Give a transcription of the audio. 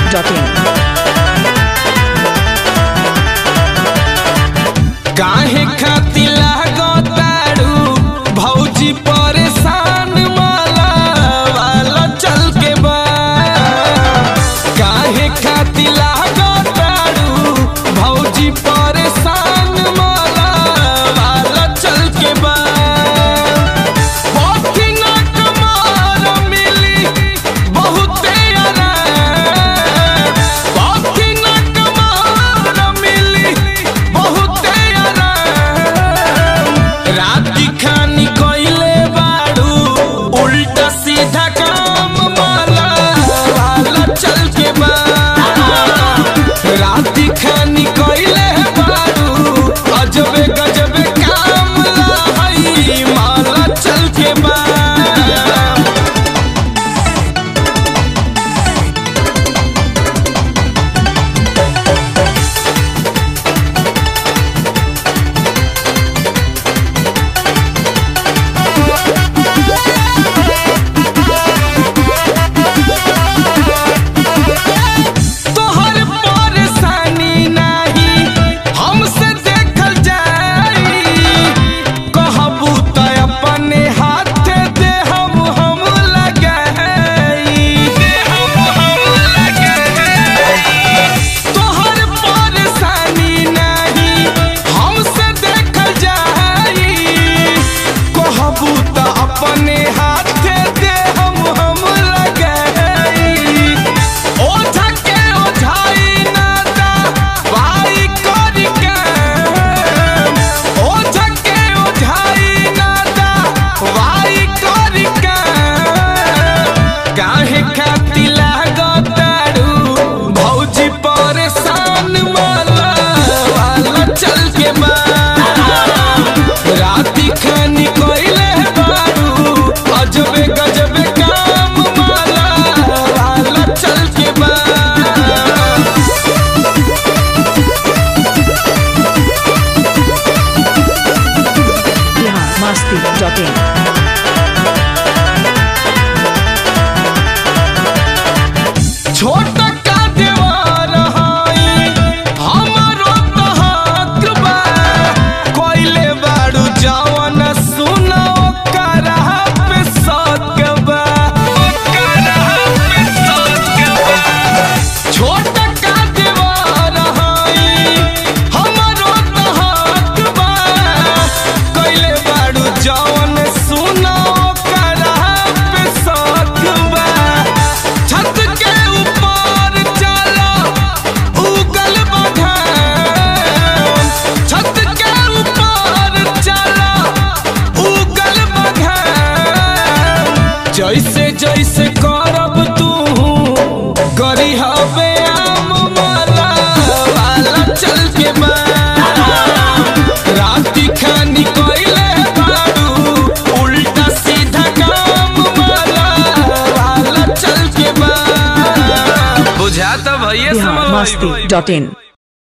biharmasti.in काहे खातिर लागताड़ू भौजी परेशान माला वाला चल के बा काहे खातिर लागताड़ू भौजी परेशान माला वाला चल के बा पोथी ना कमार मिली बहुते आराम पोथी ना कमार मिली बहुते आराम रात की खानी कोइले बाड़ू उल्टा सीधा काम माला वाला चल के बा रात की खानी कोइले बाड़ू अजबे गजबे काम लाई माला चल के बा तोहर परेशानी नाही हमसे देखल जाई कहबू त अपने हाथे दे हम हम लगाई दे हम हम लगाई तोहर परेशानी नाही हमसे देखल जाई कहबू त अपने हाथे दे हम हम लगाई ओझा के ओझाई ना दा वाई करी काम ओझा के ओझाई ना दा वाई करी काम काहे खातिर लागताड़ू भौजी परेशान माला वाला चल के बा राती खानी कोइले बाड़ू अजबे गजबे काम माला वाला चल के बा biharmasti.in छोट का देवर हई हमरो त हक बा कोइले बाड़ू जवन सुनो करा पे सक बा करा पे सक बा छोट का देवर हई हमरो त हक बा कोइले बाड़ू जवन सुनो करा पे सक बा छत के ऊपर चला उगल बघान छत के ऊपर चला उगल बघान जैसे जैसे करब तू करी हवे आम माला वाला चल के बा राती खानी कोइले बाड़ू उल्टा सीधा काम माला वाला चल के बा बुझाता भैया समझ biharmasti.in